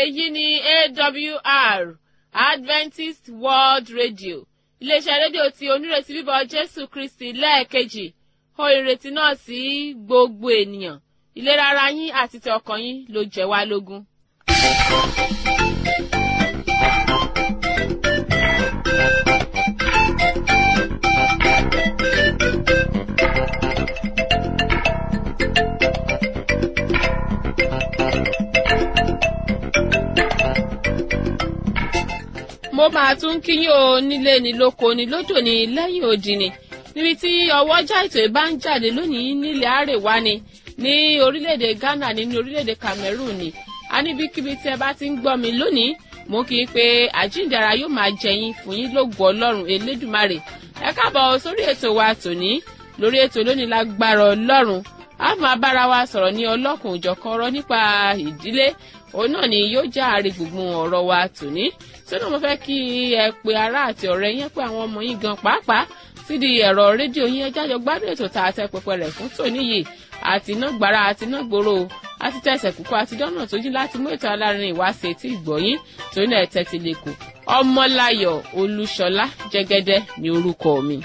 èyí ni awr adventist world radio iléeṣẹ́ rédíò tí onírètí bíbọ̀ jésù kristi lẹ́ẹ̀kejì ó ìrètí náà sí gbogbo ènìyàn ìlera ara yín àti ti ọkàn yín ló jẹ́ wá lógún. mo máa tún kíyìn o nílé ni lóko ni lódò ni lẹ́yìn odi ni níbi tí ọwọ́jà ètò ìbá ń jáde lónìí nílẹ̀ àrèwá ni ní orílẹ̀-èdè ghana ní ní orílẹ̀-èdè cameroon ni a níbikíbi tí ẹ bá ti ń gbọ́ mi lónìí mo kì í pé àjíǹdàrà yóò máa jẹyìn fún yín lógo ọlọ́run elédùmarè ẹ káàbọ̀ sórí ètò wa tòní lórí ètò lónìí lágbára ọlọ́run a máa bára wa sọ̀rọ̀ ní ọlọ́kùn òjọ̀kan ọ̀rọ̀ nípa ìdílé òun náà ni yóò já àárẹ̀ gbùngbùn ọ̀rọ̀ wa tòní sọ́nà mo fẹ́ kí ẹ pe ará àti ọ̀rẹ́ yẹn pé àwọn ọmọ yín gan pàápàá sídìí ẹ̀rọ rédíò yín ẹjá jọ gbádùn ètò tá a tẹ pẹpẹ rẹ̀ fún tòní yìí àti iná gbàrà àti iná gbòòrò àti tẹsẹ̀ kúkú àti dọ́nà tó jí láti mú ètò alárin ìwáṣẹ̀ tí ìgbọ̀yìn torí náà ẹ̀tẹ́ ti lè kù ọmọláyọ̀ olúṣọlá jẹ́gẹ́dẹ́ ní orúkọ mi.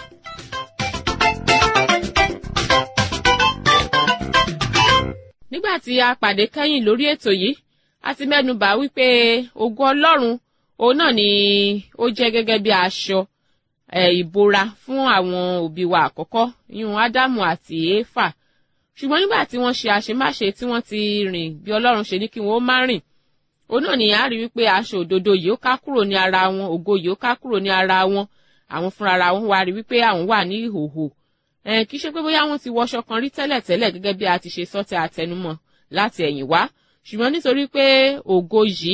nígbà tí a pàdé kẹ́yìn lórí ètò yìí a ti mẹ́nubà wípé ògo ọlọ́run òun náà ni ó jẹ́ gẹ́gẹ́ bí aṣọ ìbora fún àwọn òbí wa àkọ́kọ́ yún ádámù àti éfà ṣùgbọ́n nígbà tí wọ́n ṣe àṣemáṣe tí wọ́n ti rìn bí ọlọ́run ṣe ní kí wọ́n má rìn òun náà ni a rí wípé aṣọ òdodo yìí ó ká kúrò ní ara wọn ògo yìí ó ká kúrò ní ara wọn àwọn fúnra wọn wá rí wípé àwọn wà ní ìhòhò kì í ṣe pé bóyá wọ́n ti wọṣọ kan rí tẹ́lẹ̀tẹ́lẹ̀ gẹ́gẹ́ bí a ti ṣe sọ́tẹ̀ àtẹnumọ́ láti ẹ̀yìn wá ṣùgbọ́n nítorí pé ògo yìí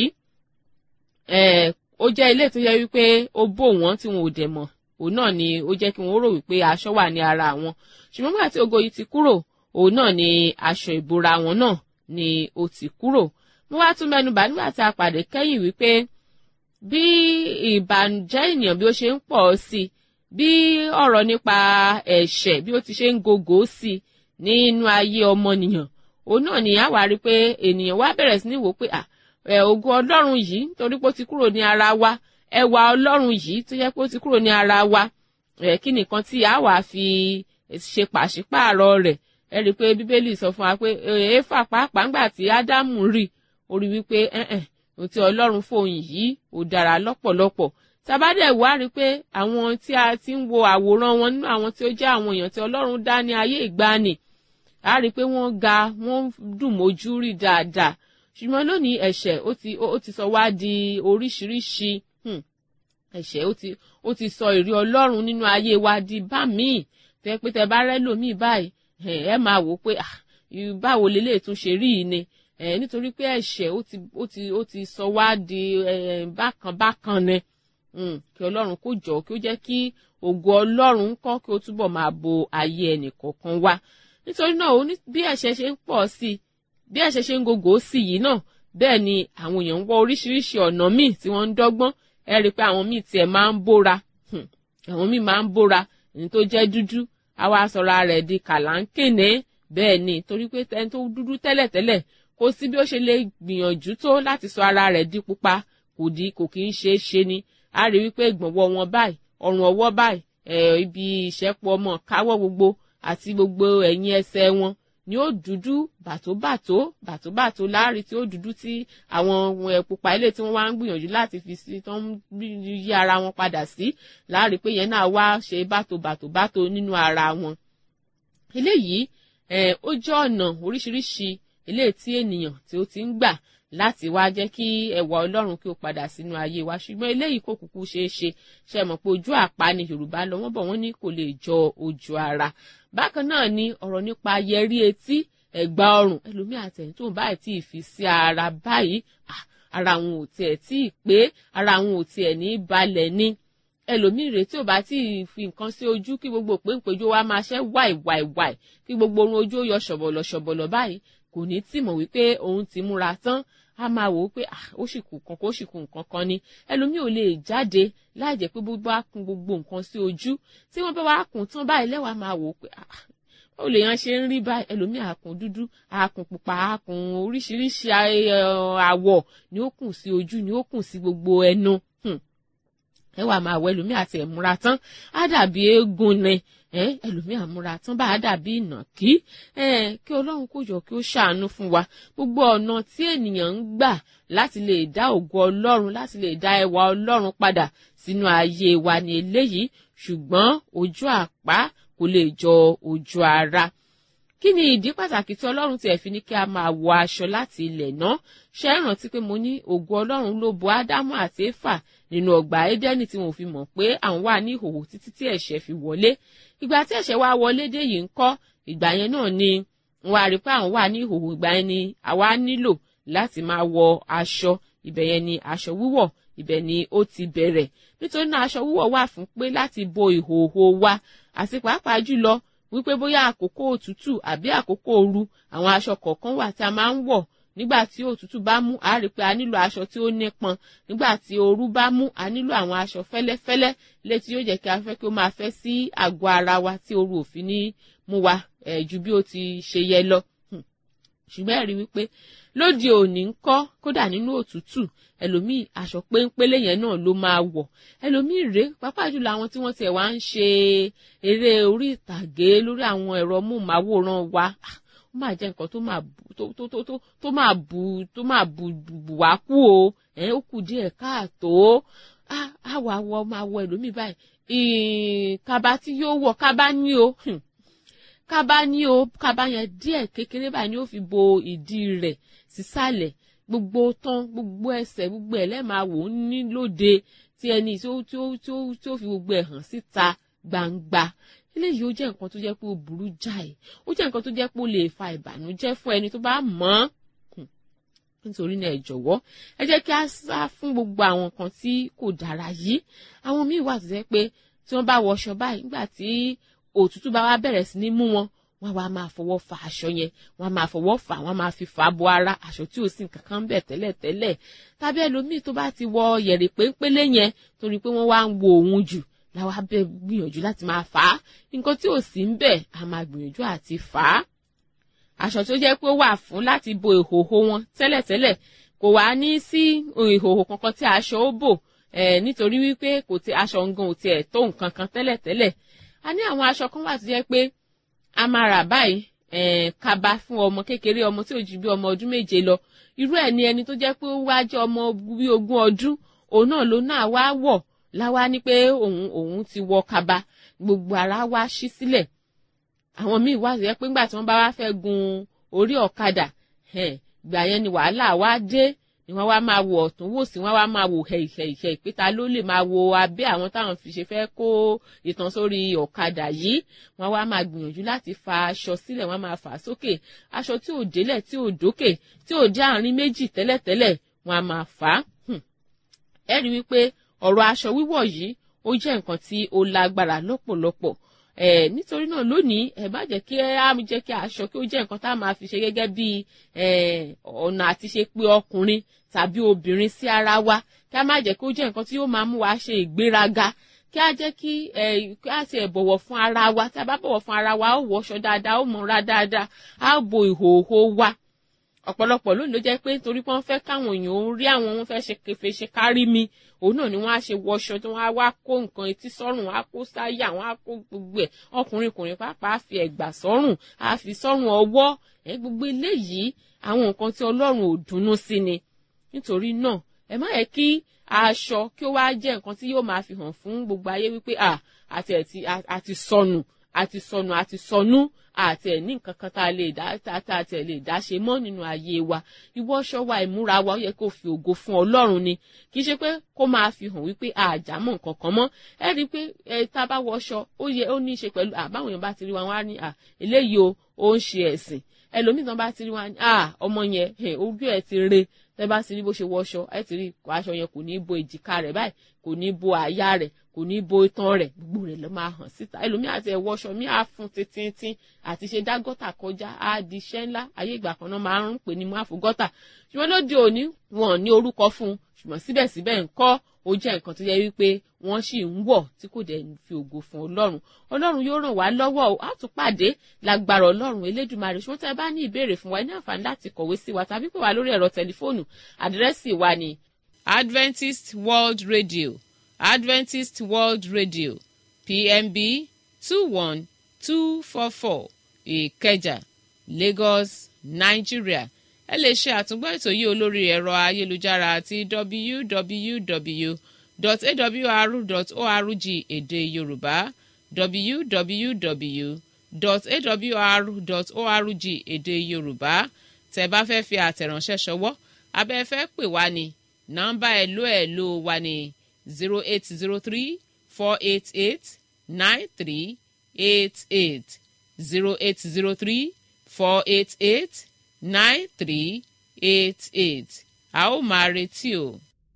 ó jẹ́ ilé tó yẹ wípé ó bò wọ́n tí wọn ò dẹ̀ mọ̀ òun náà ni ó jẹ́ kí wọ́n rò wípé aṣọ wà ní ara wọn ṣùgbọ́n nígbà tí ògo yìí ti kúrò òun náà ni aṣọ ìbora wọn náà ni ó ti kúrò mo wá tún mẹ́nubà nígbà tí a pàdé kẹ́yìn wípé bí ìbànújẹ́ ènìyàn bí ó ṣe ń pọ̀ sí bí ọ̀rọ̀ nípa ẹ̀ṣẹ̀ bí ó ti ṣe ń gògó sí nínú ayé ọmọnìyàn òun náà ni a wá rí pé ènìyàn wá bẹ̀rẹ̀ sí ní wò pé à ògo ọlọ́run yìí torí pé ó ti kúrò ní ara wa ẹwà ọlọ́run yìí tó yẹ pé ó ti kúrò ní ara wa kí nìkan tí a wà fi ṣe pàṣípààrọ̀ rẹ̀ ẹ rí i pé bíbélì sọ fún wa pé éfà pàápàá ńgbà tí ádámù rí ó rí wípé ohun tí ọlọ́run fòun yìí ò dára lọ́pọ̀lọpọ̀ tabadẹ̀ wá rí i pé àwọn tí a ti ń wo àwòrán wọn nínú àwọn tí ó jẹ́ àwọn èèyàn tí ọlọ́run dá ní ayé ìgbàanì a rí i pé wọ́n ga wọ́n dùn mójú rí dáadáa ṣùgbọ́n lónìí ẹ̀ṣẹ̀ ó ti ó ti sọ wá di oríṣiríṣi ẹ̀ṣẹ̀ ó ti ó ti sọ ìrí ọlọ́run nínú ayé wa di bá míì tẹ pé tẹ bá rẹ́ lòmíì báyìí ẹ máa wò ó pé báwo lélẹ̀ tún ṣe rí yìí ni nítorí pé ẹ̀ṣẹ̀ ó ti ó ti ó ti sọ wá di bákan bákan ni kí ọlọ́run kó jọ kí ó jẹ́ kí ògo ọlọ́run kọ́ kí ó túbọ̀ máa bo ayé ẹnì kọ̀ọ̀kan wa nítorí náà bí ẹ̀ṣẹ̀ ṣe ń pọ̀ sí i bí ẹ̀ṣẹ̀ ṣe ń gògó sí yìí náà bẹ́ẹ̀ ni àwọn èèyàn ń wọ oríṣiríṣi ọ̀nà míì tí wọ́n ń dọ́gbọ́n ẹ rí i pé àwọn míì tiẹ̀ máa ń bóra àwọn míì máa ń bóra ní tó jẹ́ dúdú àwa sọ̀rọ̀ rẹ̀ di kàláńkèné bẹ́ẹ̀ ni torí pé ẹni tó dúdú tẹ́lẹ̀tẹ́lẹ̀ kò sí bí ó ṣe lè gbìyànjú tó láti sọ ara rẹ̀ di pupa kò di kò kì í ṣe é ṣe ni a rí wípé ìgbọ̀nwọ́ wọn báyìí ọrùn ọwọ́ báyìí ibi ìṣẹ́pọ̀ ọmọ káwọ́ gbogbo àti gbogbo ẹ̀yìn ẹsẹ̀ wọn ni ó dúdú bàtóbàtó bàtóbàtó láàrin tí ó dúdú tí àwọn pupa ilé tí wọ́n wá ń gbìyànjú láti fi sí tó ń yí ara wọn padà sí láàrin pé yẹn náà wá ṣe bàtòbàtòbàtò nínú ara wọn. eléyìí ó jẹ́ ọ̀nà oríṣiríṣi eléyìí tí ènìyàn tí ó ti ń gbà láti wá jẹ́ kí ẹwà ọlọ́run kí ó padà sínú ayé wa ṣùgbọ́n eléyìí kò kúkú ṣeé ṣe ṣe mọ̀ pé ojú àpá ni yorùbá lọ wọ́n bọ̀ wọ́n ní kò lè jọ ojú ara bákan náà ni ọ̀rọ̀ nípa yẹrí etí ẹ̀gbà ọrùn ẹlòmíì àtẹ̀yìn tó ń báyìí tí ì fi sí ara báyìí ara àwọn ò tiẹ̀ tí ì pé ara àwọn ò tiẹ̀ ní balẹ̀ ni ẹlòmíì rèé tí ò bá tí ì fi nǹkan sí ojú kí gbogbo péńpéjú wa máa ṣẹ́ wáì wáì wáì kí gbogbo orun ojú ó yọ ṣọ̀bọ̀lọ̀ ṣọ̀bọ̀lọ̀ báyìí kò ní tì mọ̀ wípé òun ti múra tán a máa wò ó pé ó sì kù kan kó sì kù nǹkan kan ni ẹlòmíì ò lè jáde láì jẹ́ pé gbogbo á kun gbogbo nǹkan sí ojú tí wọ́n bá wá kùn tán báyìí lẹ́wàá máa wò ó pé ó lè yan ṣe ń rí báyìí ẹlòmíì àkùn dúdú àkùn pupa àkùn oríṣiríṣi àwọ̀ ni ó kùn sí ojú ni ó kùn sí gbogbo ẹnu ẹ wà máa wọ ẹlòmíì àti ẹ̀múra tán á dàbí eégún ni ẹlòmíì àmúra tán bá a dàbí ìnàkí kí ọlọ́run kó jọ kí ó ṣàánú fún wa gbogbo ọ̀nà tí ènìyàn ń gbà láti lè dá ògo ọlọ́run láti lè dá ẹwà ọlọ́run padà sínú ayé wa ní eléyìí ṣùgbọ́n ojú àpá kò lè jọ ojú ara kí ni ìdí pàtàkì tí ọlọ́run tiẹ̀ fi ní kí a máa wọ aṣọ láti ilẹ̀ náà ṣe é rántí pé mo ní ògo ọlọ́run ló bo ádámù àti éfà nínú ọgbà édẹ́nì tí wọn ò fi mọ̀ pé àwọn wà ní ìhòòhò títí tí ẹ̀ṣẹ̀ fi wọlé ìgbà tí ẹ̀ṣẹ̀ wá wọlé dé yìí ń kọ́ ìgbà yẹn náà ni wọn á rí pé àwọn wà ní ìhòòhò ìgbà yẹn ni àwa nílò láti máa wọ aṣọ ibẹ̀ yẹn ni aṣọ wíwọ̀ ibẹ̀ ni ó ti bẹ̀rẹ̀ nítorí náà aṣọ wíwọ̀ wà fún pé láti bo ìhòòhò wa àti pàápàá jùlọ wípé bóyá àkókò òtútù àbí àkókò ooru àwọn aṣọ kọ̀ọ̀kan wà tí a máa ń wọ̀ nígbà tí òtútù bá mú a rí pé a nílò aṣọ tí ó nípọn nígbà tí ooru bá mú a nílò àwọn aṣọ fẹ́lẹ́fẹ́lẹ́ létí yóò jẹ́ kí a fẹ́ kí ó máa fẹ́ sí àgọ́ ara wa tí ooru òfin ní mú wa eh, ju bí ó ti ṣe yẹ lọ ṣùgbọ́n ẹ̀rí wípé lóde òní ń kọ́ kódà nínú òtútù ẹlòmíì aṣọ péńpélé yẹn náà ló máa wọ̀ ẹlòmíì rèé pàápàá jùlọ àwọn tí wọ́n tiẹ̀ wá ń ṣe eré orí ìtàgé lórí àwọn ẹ̀rọ móhùnmáwòrán wa ó máa jẹ́ nǹkan tó máa bu tó tó tó tó máa bu tó máa bu bù wá kú o ẹ̀ ó kù díẹ̀ káàtó á wà wọ máa wọ ẹlòmíì báyìí kaba tí yóò wọ̀ kaba ní o kaba ní o kaba yẹn díẹ̀ kékeré báyìí ni ó fi bo ìdí rẹ̀ sísàlẹ̀ gbogbo tán gbogbo ẹsẹ̀ gbogbo ẹ̀ lẹ́ẹ̀máa wò ó ní lóde tí ẹni tí ó tí ó tí ó tí ó fi gbogbo ẹ̀ hàn síta gbangba eléyìí ó jẹ́ nǹkan tó jẹ́ pé ó burú jáì ó jẹ́ nǹkan tó jẹ́ pé ó lè fa ìbànújẹ́ fún ẹni tó bá mọ̀ ọ́n nítorí náà ẹ jọ̀wọ́ ẹ jẹ́ kí a sá fún gbogbo àwọn nǹkan tí kò dára yìí àwọn míì wà tó jẹ́ pé tí wọ́n bá wọṣọ báyìí nígbà tí òtútù bá wá bẹ̀rẹ̀ sí ní mú wọn wọ́n wá máa fọwọ́ fa aṣọ yẹn wọ́n máa fọwọ́ fà wọ́n máa fi fà bo ara aṣọ tí ò sí nǹkan kan bẹ̀ tẹ́lẹ̀tẹ́lẹ̀ tàbí ẹlòmíì tó bá ti wọ yẹ̀rì péńpélé yẹn torí pé wọ́n wá ń wo òun jù làwa bẹ gbìyànjú láti máa fà á nǹkan tí ò sí ń bẹ̀ a máa gbìyànjú àti fà á aṣọ tó jẹ́ pé ó wà fún láti bo ìhòhò wọn tẹ́lẹ̀tẹ́lẹ̀ kò wá ní sí ìhòhò kankan tí aṣọ ó bò nítorí wípé kò ti aṣọ ngan ò tiẹ̀ tó nǹkan kan tẹ́lẹ̀tẹ́lẹ̀ a ní àwọn aṣọ kan wà tó jẹ́ pé a máa rà báyìí kaba fún ọmọ kékeré ọmọ tí ò ju bí ọmọ ọdún méje lọ irú ẹ̀ ni ẹni tó jẹ́ pé ó wá jẹ́ ọmọ bí ogún ọdún òun náà ló náà wá wọ̀ láwa ní pé òun òun ti wọ kaba gbogbo ara wá ṣí sílẹ̀ àwọn míì wá jẹ́ pé ńgbà tí wọ́n bá wá fẹ́ gun orí ọ̀kadà ìgbà yẹn ni wàhálà wá dé ni wọ́n wá máa wo ọ̀tún wò sí wọ́n wá máa wo hẹ̀ìhẹ̀ìhẹ̀ ìpẹ́ta ló lè máa wo abẹ́ àwọn táwọn fi ṣe fẹ́ kó ìtàn sórí ọ̀kadà yìí wọ́n wá máa gbìyànjú láti fa aṣọ sílẹ̀ wọ́n máa fà á sókè aṣọ tí ò délẹ̀ tí ò dókè tí ò dé àárín méjì tẹ́lẹ̀tẹ́lẹ̀ wọ́n á máa fà á. ẹ rí wípé ọ̀rọ̀ aṣọ wíwọ̀ yìí ó jẹ́ nǹkan tí ó lágbára lọ́pọ̀lọpọ̀ ẹ nítorí náà lónìí ẹ má jẹ́ kí ẹ á jẹ́ kí aṣọ kí ó jẹ́ nǹkan tá a máa fi ṣe gẹ́gẹ́ bí ọ̀nà àti ṣe pé ọkùnrin tàbí obìnrin sí ara wa kí a má jẹ́ kí ó jẹ́ nǹkan tí yóò máa mú wa ṣe ìgbéraga kí a jẹ́ kí ẹ kí a ti ẹ̀ bọ̀wọ̀ fún ara wa tí a bá bọ̀wọ̀ fún ara wa ó wọṣọ dáadáa ó múra dáadáa á bo ìhòòhò wa ọ̀pọ̀lọpọ̀ lónìí ló jẹ́ pé nítorí pé wọ́n fẹ́ káwọn èèyàn ó rí àwọn wọn fẹ́ ṣe kefe ṣe kárí mi òun náà ni wọ́n á ṣe wọṣọ tí wọ́n á wá kó nǹkan etí sọ́rùn wọ́n á kó sáyà wọ́n á kó gbogbo ẹ̀ ọkùnrin kùnrin pàápàá á fi ẹ̀gbà sọ́rùn á fi sọ́rùn ọwọ́ ẹ̀ gbogbo eléyìí àwọn nǹkan tí ọlọ́run ò dunnú sí ni nítorí náà ẹ má yẹ kí aṣọ kí ó wá jẹ́ nǹkan tí yóò máa fi hàn fún gbogbo ayé wípé àti àti sọnù àti sọnù àti sọnù àti ẹ̀ ní nǹkan kan tá a lè dá tá a tẹ̀ lè dá ṣe mọ́ nínú ayé wa ìwọ́ṣọ wa ìmúra wa ó yẹ kó fi ògo fún ọlọ́run ni kì í ṣe pé kó máa fi hàn wípé àjàmọ̀ nǹkan kan mọ́ ẹ rí i pé ẹ tá a bá wọṣọ ó yẹ ó ní í ṣe pẹ̀lú àbáwọn èèyàn bá ti rí wa wọn á ní à eléyìí o ó ń ṣe ẹ̀sìn ẹlòmíì tán bá ti rí wa ní à ọmọ yẹn ojú ẹ ti re tẹ bá ti rí bó ṣe wọṣọ ẹ ti rí aṣọ yẹn kò ní bo èjìká rẹ̀ báyìí kò ní bo àyà rẹ̀ kò ní bo itan rẹ̀ gbogbo rẹ̀ ló máa hàn síta ẹlòmíì àti ẹwọṣọ mi á fún títíntín àti ṣe dá gọ́tà kọjá á di iṣẹ́ ńlá ayé ìgbà kan náà máa ń pè ní máàfù gọ́tà ṣùgbọ́n lóde òní wọn ní orúkọ fún un ṣùgbọ́n síbẹ̀síbẹ̀ ńkọ́ ó jẹ́ nǹkan tó yẹ wípé wọ́n sì ń wọ̀ tí kò dẹ̀ fi ògo fún ọlọ́run ọlọ́run yóò ràn wá lọ́wọ́ o á tún pàdé lágbára ọlọ́run elédùnmarè ṣùgbọ́n tẹ́ ẹ bá ní ìbéèrè fún wa ẹ ní àǹfààní láti kọ̀wé sí wa tàbí pè wá lórí ẹ̀rọ tẹlifóònù àdírẹ́sì wa ni adventist world radio adventist world radio pmb two one two four four ìkẹjà lagos nigeria ẹ lè ṣe àtúngbọ́ ètò yìí olórí ẹ̀rọ ayélujára àti www.awr.org èdè yorùbá www.awr.org èdè yorùbá tẹ́ bá fẹ́ fi àtẹ̀ránṣẹ́ ṣọwọ́ abẹ́ fẹ́ pè wá ní nọ́mbà ẹ̀lò ẹ̀lò wa ní zero eight zero three four eight eight nine three eight eight zero eight zero three four eight eight nine three eight eight a ó máa retí o.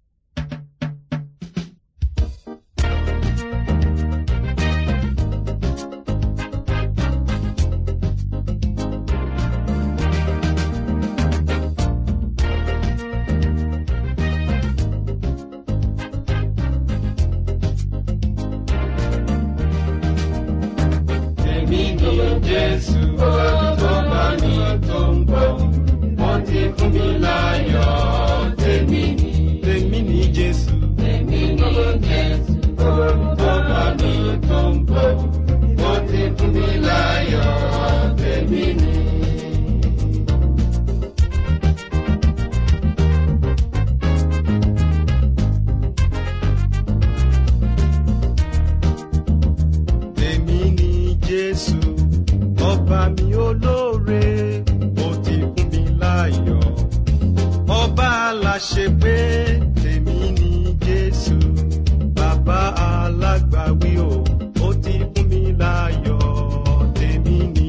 Èmi ni Jésù tó bá mi tó ń bọ̀. Wọ́n ti fún mi láyọ̀. Tèmi ni. Tèmi ni Jésù. Tèmi ni Jésù tó bá mi tó ń bọ̀. Wọ́n ti fún mi láyọ̀. Tèmi ni. Tèmi ni Jésù, ọba mi olóore, ó ti fún mi láyọ̀. Ọba aláṣẹ pé tèmi ni Jésù, bàbá alágbàwí o, ó ti fún mi láyọ̀. Tèmi ni.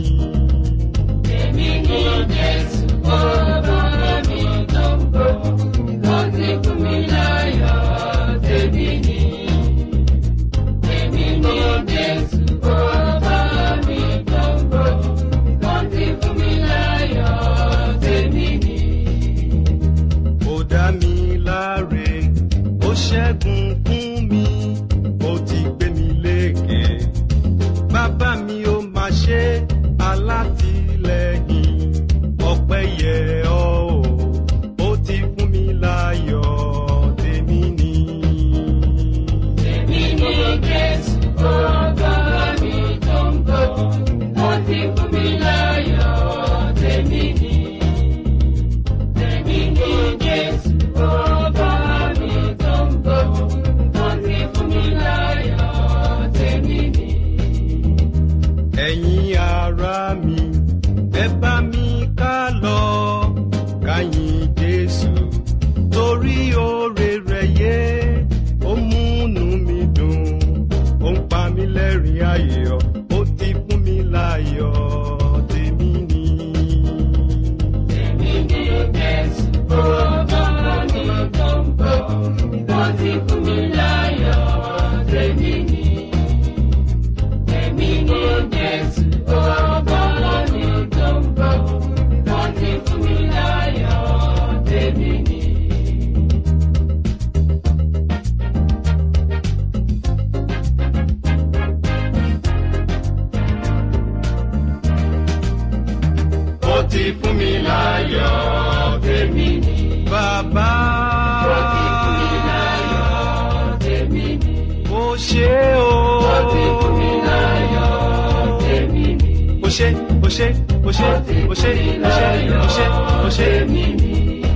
Tèmi ni Jésù, ọba mi tó ń bọ̀, ó ti fún mi láyọ̀. Tèmi ni. Èmi ni Jésù, ọba mi tó ń bọ̀, wọ́n ti fún mi láyọ̀, tèmi ni. Ó dá mi láre, ó ṣẹ́gun fún mi, ó ti gbé mi lékè. Bàbá mi ó máa ṣe alátìlẹ́yìn, ọpẹ́ yẹ ọ́ o, ó ti fún mi láyọ̀, tèmi ni. Èmi ni Jésù, ọba mi tó ń bọ̀, ó ti fún mi láyọ̀, tèmi ni. Èmi ni Jésù, ọba mi tó ń bọ̀, ó ti fún mi láyọ̀, tèmi ni. Ẹ̀yin ará mi, ẹ bá mi ká lọ, ká yìn Jésù, torí oore rẹ̀ yé, ó múnú mi dùn, ó ń pa mí lẹ́rìn ayọ̀, ó ti fún mi láyọ̀, tèmi ni. Tèmi ni Jésù, ọba mi tó ń bọ̀, ó ti fún mi láyọ̀, tèmi ni. Èmi ni Jésù, ọba mi tó ń bọ̀, wọ́n ti fún mi láyọ̀, tèmi ni. Ó ti fún mi láyọ̀, tèmi ni. Bàbá. Ó ti fún mi láyọ̀, tèmi ni. Ó ṣé o. Ó ti fún mi láyọ̀, tèmi ni. Ó ṣé, ó ṣé, ó ṣé, ó ṣé, ó ṣé, ó ṣé, ó ṣé. Tèmi ni.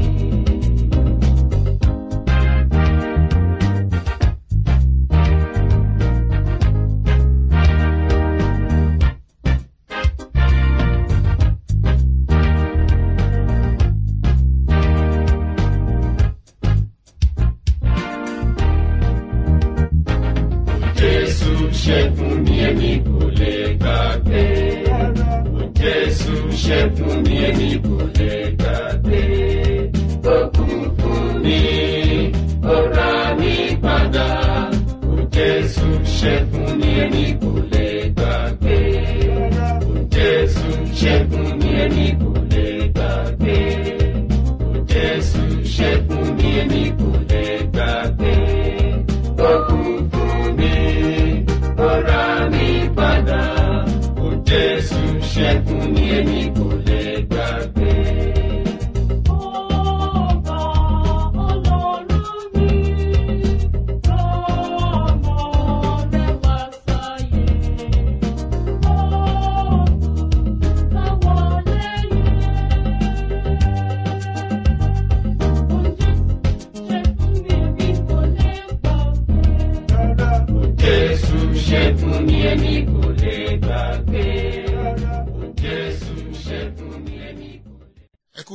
Jésù ṣẹ́gun mi èmi kò lè gbàgbé. Jésù ṣẹ́gun mi èmi kò lè gbàgbé. Ó kú fún mi, ó rà mí padà. Jésù ṣẹ́gun mi èmi kò lè gbàgbé. Jésù ṣẹ́gun mi èmi kò lè gbàgbé. Jésù ṣẹ́gun mi èmi kò lè gbàgbé.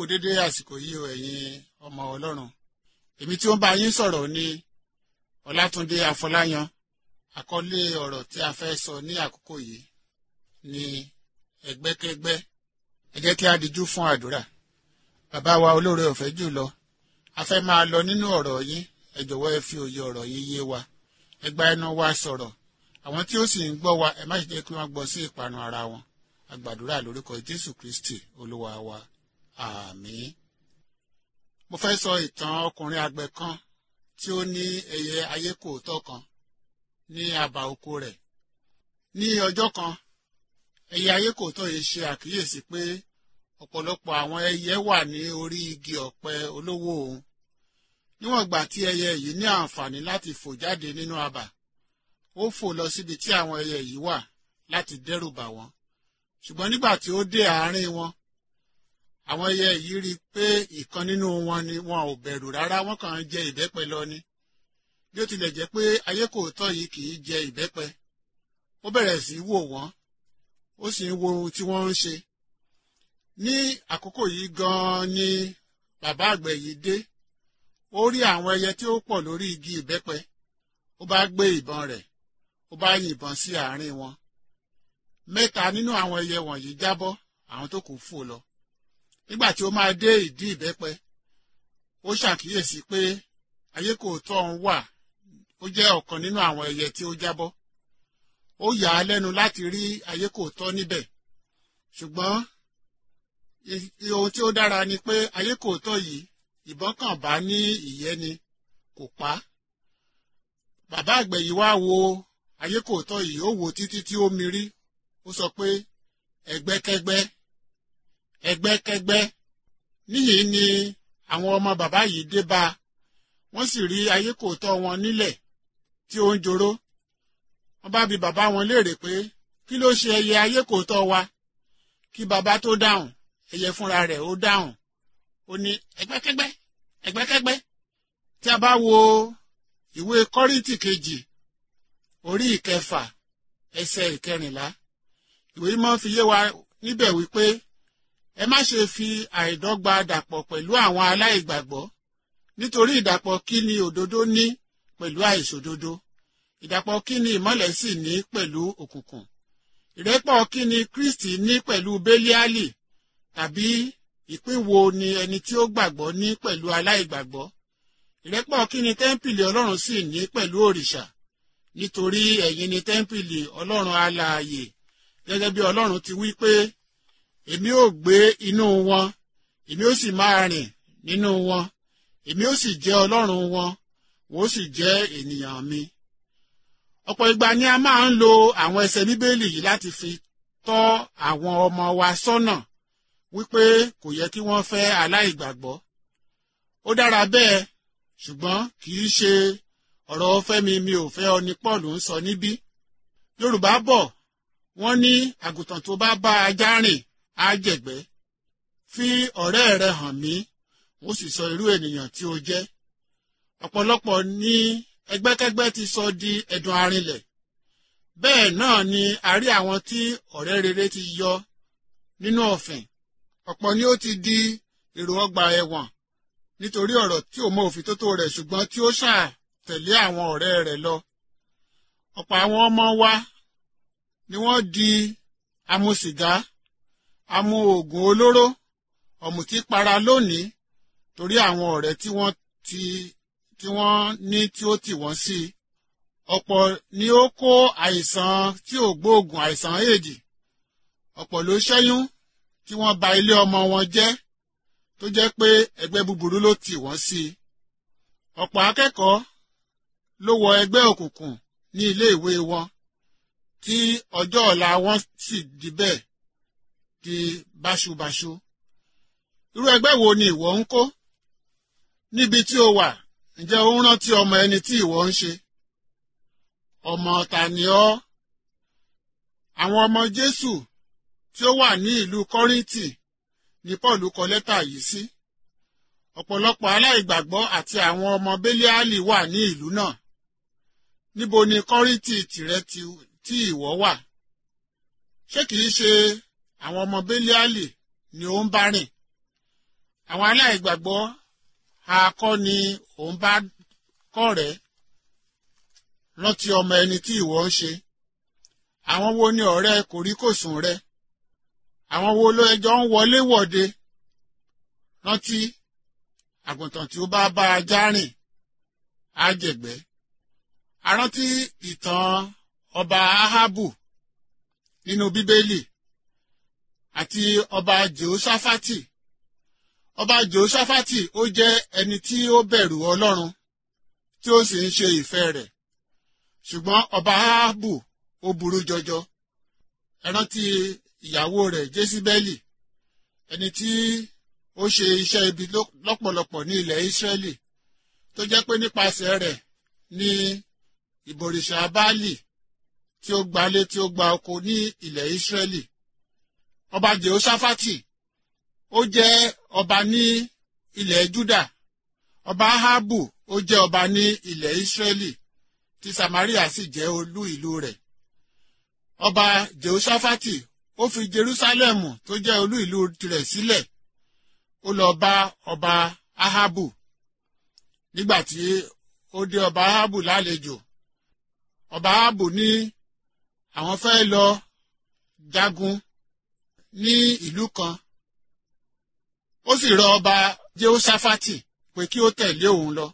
dédé àsìkò yìí o ẹ̀yin ọmọ ọlọ́run èmi tí ó ń bá yín sọ̀rọ̀ ni ọlátúndé afọláyan àkọlé ọ̀rọ̀ tí a fẹ́ sọ ní àkókò yìí ni ẹgbẹ́kẹ́gbẹ́ ẹ jẹ́ kí a dijú fún àdúrà bàbá wa olóore ọ̀fẹ́ jù lọ a fẹ́ máa lọ nínú ọ̀rọ̀ yín ẹ jọ̀wọ́ ẹ fi òye ọ̀rọ̀ yín yé wa ẹ gba ẹnu wa sọ̀rọ̀ àwọn tí ó sì ń gbọ́ wa ẹ má ṣe jẹ́ kí wọ́n gbọ́ sí ìparun ara wọn a gbàdúrà lórúkọ jésù kristi olúwa wa àmín. mo fẹ́ sọ ìtàn ọkùnrin àgbẹ̀ kan tí ó ní ẹyẹ ayékòótọ́ kan ní àbá oko rẹ̀ ní ọjọ́ kan ẹyẹ ayékòótọ́ yìí ṣe àkíyèsí pé ọ̀pọ̀lọpọ̀ àwọn ẹyẹ wà ní orí igi ọ̀pẹ olówó òun níwọ̀n ìgbà tí ẹyẹ yìí ní àǹfààní láti fò jáde nínú abà ó fò lọ síbi tí àwọn ẹyẹ yìí wà láti dẹ́rù bà wọ́n ṣùgbọ́n nígbà tí ó dé àárín wọn àwọn ẹyẹ yìí rí i pé ìkan nínú wọn ni wọn ò bẹ̀rù rárá wọ́n kàn ń jẹ ìbẹ́pẹ lọ ni bí ó tilẹ̀ jẹ́ pé ayékòótọ́ yìí kì í jẹ ìbẹ́pẹ ó bẹ̀rẹ̀ sí í wò wọ́n ó sì ń wo ohun tí wọ́n ń ṣe ní àkókò yìí gan-an ni bàbá àgbẹ̀ yìí dé ó rí àwọn ẹyẹ tí ó pọ̀ lórí igi ìbẹ́pẹ ó bá gbé ìbọn rẹ̀ ó bá yìnbọn sí àárín wọn mẹ́ta nínú àwọn ẹyẹ wọ̀nyí jábọ́ àwọn tó kù fò lọ nígbà tí ó máa dé ìdí ìbẹ́pẹ ó ṣàkíyèsí pé ayékòótọ́ ọ̀hún wà ó jẹ́ ọ̀kan nínú àwọn ẹyẹ tí ó jábọ́ ó yà á lẹ́nu láti rí ayékòótọ́ níbẹ̀ ṣùgbọ́n ohun tí ó dára ni pé ayékòótọ́ yìí ìbọn kàn bá ní ìyẹ́ ni kò pa á bàbá àgbẹ̀ yìí wá wo ayékòótọ́ yìí ó wò títí tí ó mirí ó sọ pé ẹgbẹ́kẹ́gbẹ́ ẹgbẹ́kẹ́gbẹ́ níyìí ni àwọn ọmọ bàbá yìí dé bá a wọ́n sì rí ayékòótọ́ wọn nílẹ̀ tí ó ń joró wọ́n bá bi bàbá wọn léèrè pé kí ló ṣe ẹyẹ ayékòótọ́ wa kí bàbá tó dáhùn ẹyẹ fúnra rẹ̀ ó dáhùn ó ní ẹgbẹ́kẹ́gbẹ́ ẹgbẹ́kẹ́gbẹ́ tí a bá wo ìwé kọ́ríntì kejì orí ìkẹfà ẹsẹ̀ ìkẹrìnlá ìwé mímọ́ fi yé wa níbẹ̀ wípé ẹ má ṣe fi àìdọ́gba dàpọ̀ pẹ̀lú àwọn aláìgbàgbọ́ nítorí ìdàpọ̀ kí ni òdodo ní pẹ̀lú àìṣòdodo ìdàpọ̀ kí ni ìmọ́lẹ̀ sì ní pẹ̀lú òkùnkùn ìrẹ́pọ̀ kí ni kristi ní pẹ̀lú bélíálì tàbí ìpín wo ni ẹni tí ó gbàgbọ́ ní pẹ̀lú aláìgbàgbọ́ ìrẹ́pọ̀ kí ni tẹ́ḿpìlì ọlọ́run sì ní pẹ̀lú òrìṣà nítorí ẹ̀yin ni tẹ́ḿpìlì ọlọ́run alààyè gẹ́gẹ́ bí ọlọ́run ti wí pé èmi ò gbé inú wọn èmi ó sì máa rìn nínú wọn èmi ó sì jẹ́ ọlọ́run wọn wọ́n ó sì jẹ́ ènìyàn mi. ọ̀pọ̀ ìgbà ni a máa ń lo àwọn ẹsẹ̀ bíbélì yìí láti fi tọ́ àwọn ọmọ wa sọ́nà wípé kò yẹ kí wọ́n fẹ́ aláìgbàgbọ́. ó dára bẹ́ẹ̀ ṣùgbọ́n kì í ṣe ọ̀rọ̀ fẹ́mi mi ò fẹ́ ọ ní Paul ń sọ níbí. Yorùbá bọ̀ wọ́n ní àgùntàn tó bá bá ajá rìn á jẹ̀gbẹ́. fi ọ̀rẹ́ rẹ hàn mí ó sì sọ irú ènìyàn tí ó jẹ́. ọ̀pọ̀lọpọ̀ ní ẹgbẹ́kẹ́gbẹ́ ti sọ di ẹ̀dùn arinlẹ̀. bẹ́ẹ̀ náà ni a rí àwọn tí ọ̀rẹ́ rere ti yọ nínú ọ̀fìn. ọ̀pọ̀ ni ó ti di èrò ọgbà ẹ̀wọ̀n nítorí ọ̀rọ̀ tí ò mọ òfìtótó rẹ̀ ṣùgbọ́n tí ó ṣáà tẹ̀lé àwọn ọ̀rẹ́ rẹ̀ lọ. ọ̀pọ̀ àwọn ọmọ wa ni wọ́n di amú sìgá amú oògùn olóró ọ̀mùtí para lónìí torí àwọn ọ̀rẹ́ tí wọ́n ti tí wọ́n ní tí ó tì wọ́n sí i. ọ̀pọ̀ ni ó kó àìsàn tí ò gbóògùn àìsàn éèdì. ọ̀pọ̀ ló ṣẹ́yún tí wọ́n ba ilé ọmọ wọn jẹ́ tó jẹ́ pé ẹgbẹ́ búburú ló tì wọ́n sí i. ọ̀pọ̀ akẹ́kọ̀ọ́ ló wọ ẹgbẹ́ òkùnkùn ní ilé ìwé wọn tí ọjọ́ ọ̀la wọn sì di bẹ́ẹ̀ di báṣubàṣu. irú ẹgbẹ́ wo ni ìwọ ń kó? níbi tí o wà ǹjẹ́ o ń rántí ọmọ ẹni tí ìwọ ń ṣe? ọmọ ta ni ọ́? àwọn ọmọ Jésù tí ó wà ní ìlú Kọ́ríńtì ni Paul kọ lẹ́tà yìí sí. ọ̀pọ̀lọpọ̀ aláìgbàgbọ́ àti àwọn ọmọ Béliálì wà ní ìlú náà. níbo ni Kọ́ríńtì tìrẹ tí ìwọ wà? ṣé kìí ṣe àwọn ọmọ Béliálì ni ó ń bá rìn? àwọn aláìgbàgbọ́ akọ́ ni òun bá kọ́ rẹ̀ rántí ọmọ ẹni tí ìwọ ń ṣe àwọn wo ni ọ̀rẹ́ kòríkòsùn rẹ àwọn wo ló ẹjọ́ ń wọlé wọ̀de rántí àgùntàn tí ó bá bá ajá rìn á jẹ̀gbẹ́ arántí ìtàn ọba ahabu nínú bíbélì àti ọba jehoshaphat ọba jehoshaphat ó jẹ́ ẹni tí ó bẹ̀rù ọlọ́run tí ó sì ń ṣe ìfẹ́ rẹ̀ ṣùgbọ́n ọba ahabu ó burú jọjọ ẹ rántí ìyàwó rẹ̀ jésíbẹ́lì ẹni tí ó ṣe iṣẹ́ ibi lọ́pọ̀lọpọ̀ ní ilẹ̀ ísírẹ́lì tó jẹ́ pé nípasẹ̀ rẹ̀ ní ìbòrìṣà báàlì tí ó gbalé tí ó gba oko ní ilẹ̀ ísírẹ́lì ọba jehoshaphat ó jẹ́ ọba ní ilẹ̀ juda ọba ahabu ó jẹ́ ọba ní ilẹ̀ ísírẹ́lì tí samaria sì jẹ́ olú ìlú rẹ̀ ọba jehoshaphat ó fi jerusalem tó jẹ́ olú ìlú tirẹ̀ sílẹ̀ ó lọ bá ọba ahabu nígbà tí ó dé ọba ahabu lálejò ọba ahabu ní àwọn fẹ́ lọ jagun ní ìlú kan ó sì rọ ọba jehoshaphat pé kí ó tẹ̀lé òun lọ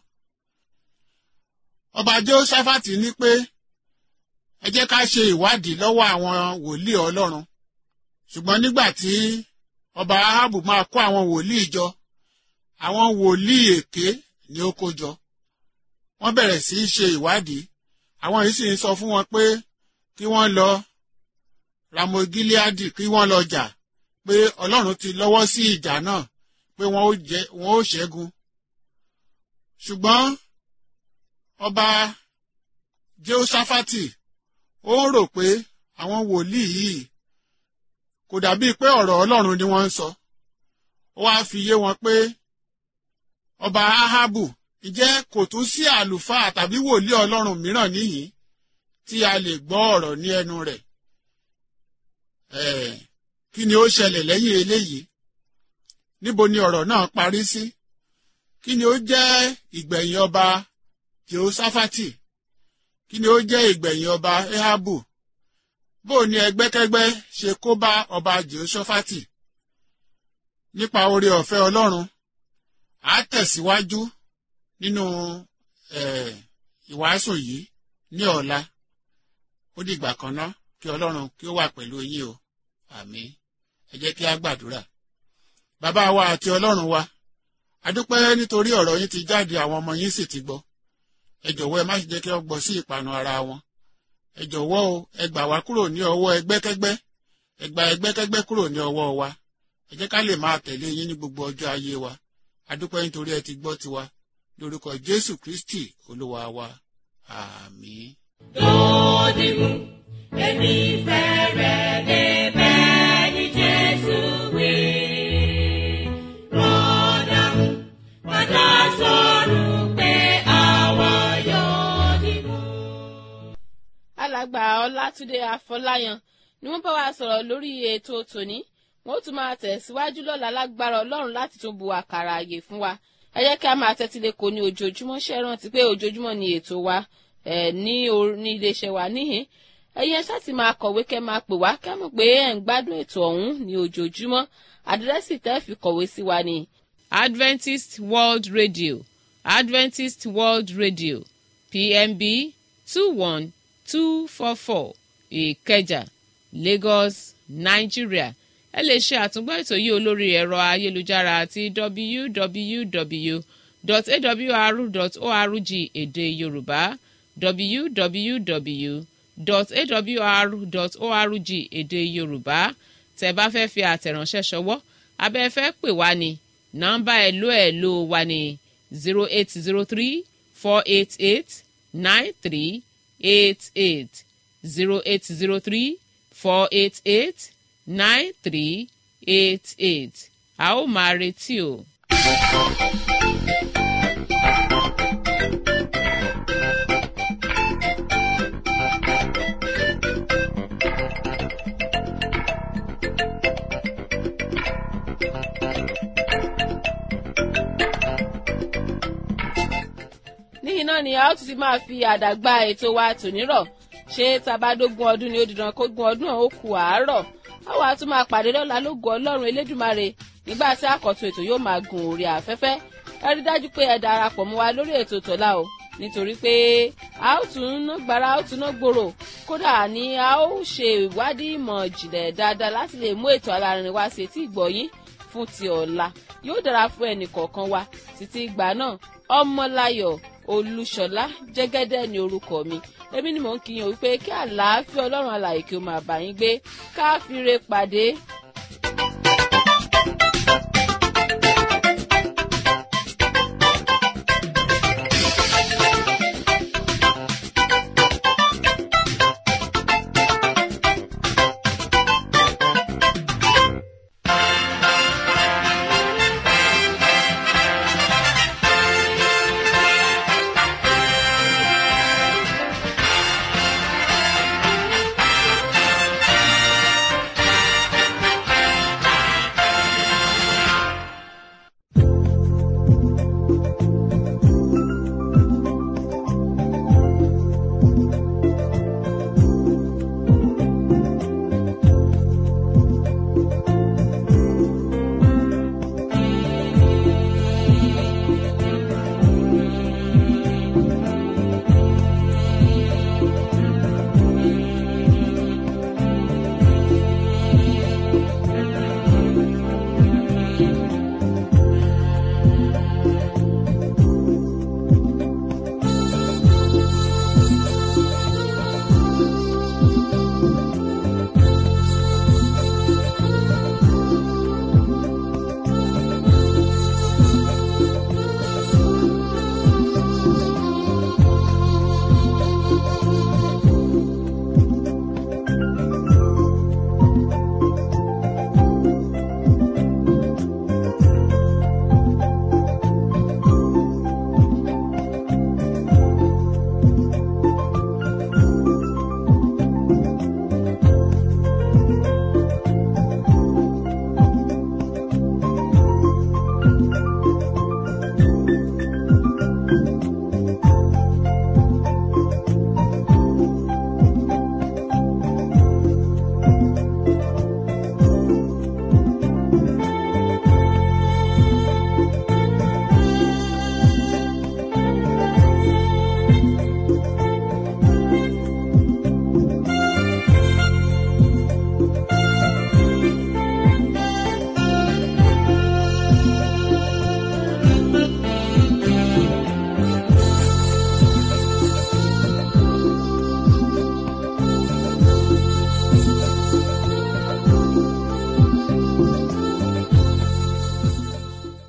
ọba jehoshaphat ní pé ẹ jẹ́ ká ṣe ìwádìí lọ́wọ́ àwọn wòlíì ọlọ́run ṣùgbọ́n nígbà tí ọba ahabu máa kó àwọn wòlíì jọ àwọn wòlíì èké ni ó kó jọ wọ́n bẹ̀rẹ̀ sí í ṣe ìwádìí àwọn yìí sì ń sọ fún wọn pé kí wọ́n lọ ramogileadi kí wọ́n lọ jà pé ọlọ́run ti lọ́wọ́ sí ìjà náà pé wọ́n ó jẹ wọ́n ó ṣẹ́gun ṣùgbọ́n ọba jehoshaphat ó ń rò pé àwọn wòlíì yìí kò dàbíi pé ọ̀rọ̀ ọlọ́run ni wọ́n ń sọ ó wáá fi yé wọn pé ọba ahabu ǹjẹ́ kò tún sí àlùfáà tàbí wòlíì ọlọ́run mìíràn níyìn tí a lè gbọ́ ọ̀rọ̀ ní ẹnu rẹ̀ kí ni ó ṣẹlẹ̀ lẹ́yìn eléyìí níbo ni ọ̀rọ̀ náà parí sí kí ni ó jẹ́ ìgbẹ̀yìn ọba jehoshaphat kí ni ó jẹ́ ìgbẹ̀yìn ọba ehabu bó ni ẹgbẹ́kẹ́gbẹ́ ṣe kó bá ọba jehoshaphat nípa oore ọ̀fẹ́ ọlọ́run á tẹ̀síwájú nínú ìwàásù yìí ní ọ̀la ó dìgbà kan ná kí ọlọ́run kí ó wà pẹ̀lú yín o àmín ẹ jẹ́ kí á gbàdúrà bàbá wa àti ọlọ́run wa adúpẹ́ nítorí ọ̀rọ̀ yín ti jáde àwọn ọmọ yín sì ti gbọ́ ẹ jọ̀wọ́ ẹ má ṣe jẹ́ kí wọ́n gbọ́ sí ìpanu ara wọn ẹ jọ̀wọ́ o ẹ gbà wá kúrò ní ọwọ́ ẹgbẹ́kẹ́gbẹ́ ẹ gba ẹgbẹ́kẹ́gbẹ́ kúrò ní ọwọ́ wa ẹ jẹ́ ká lè máa tẹ̀lé yín ní gbogbo ọjọ́ ayé wa adúpẹ́ nítorí ẹ ti gbọ́ tiwa lórúkọ jésù kristi olúwa wa àmín. Dòdìmú, èmi fẹ́ rẹ̀ débẹ̀ ní Jésù wí. Rọ́dàmú, padà sọ̀rọ̀ pé àwa yóò dìmú. alàgbà ọlátúndé afọláyan ni wọ́n bá wa sọ̀rọ̀ lórí ètò tòní wọ́n ó tún máa tẹ̀síwájú lọ́la lágbára ọlọ́run láti tún bu àkàrà àyè fún wa ẹ jẹ́ kí a máa tẹ́tí lé kò ní ojoojúmọ́ ṣe rántí pé ojoojúmọ́ ni ètò wa ẹ̀ ní or- ní iléeṣẹ́ wa níhìn ẹ̀yin ẹ ṣáà ti máa kọ̀wé kẹ́ máa pè wá kẹ́ mọ̀ pé ẹ̀ ń gbádùn ètò ọ̀hún ní ojoojúmọ́ àdírẹ́sì tẹ́ fi kọ̀wé sí wa ni. adventist world radio adventist world radio pmb two one two four four ìkẹjà lagos nigeria ẹ lè ṣe àtúngbọ́ ètò yìí olórí ẹ̀rọ ayélujára àti www.awr.org èdè yorùbá www.awr.org èdè yorùbá tẹ́ bá fẹ́ fi àtẹ̀ránṣẹ́ ṣọwọ́ abẹ́ fẹ́ pè wá ní nọ́mbà ẹ̀lò ẹ̀lò wa ní zero eight zero three four eight eight nine three eight eight zero eight zero three four eight eight nine three eight eight a ó máa retí o. níhìn náà ni a ó tún ti máa fi àdàgbà ètò wa tònírọ̀ ṣé tabadógún ọdún ni ó dìdan kógún ọdún ó kù àárọ̀ a wàá tún máa pàdé lọ́la lógo ọlọ́run elédùmarè nígbà tí àkọ́tún ètò yóò máa gun orí afẹ́fẹ́ ẹ rí dájú pé ẹ darapọ̀ mọ́ wa lórí ètò tọ́lá o nítorí pé a ó tún ná gbára a ó tún ná gbòòrò kódà ní a ó ṣe ìwádìí ìmọ̀ ìjìnlẹ̀ dáadáa láti lè mú ètò alárinrin wá sí etí ìgbọ̀yín fún ti ọ̀la yóò dára fún ẹnì kọ̀ọ̀kan wa títí ìgbà náà ọmọláyọ̀ olúṣọlá jẹ́gẹ́dẹ́ ni orúkọ mi èmi ni mò ń kíyàn wípé kí àlàáfíà ọlọ́run alàyè kí ó máa bá yín gbé káfíńre pàdé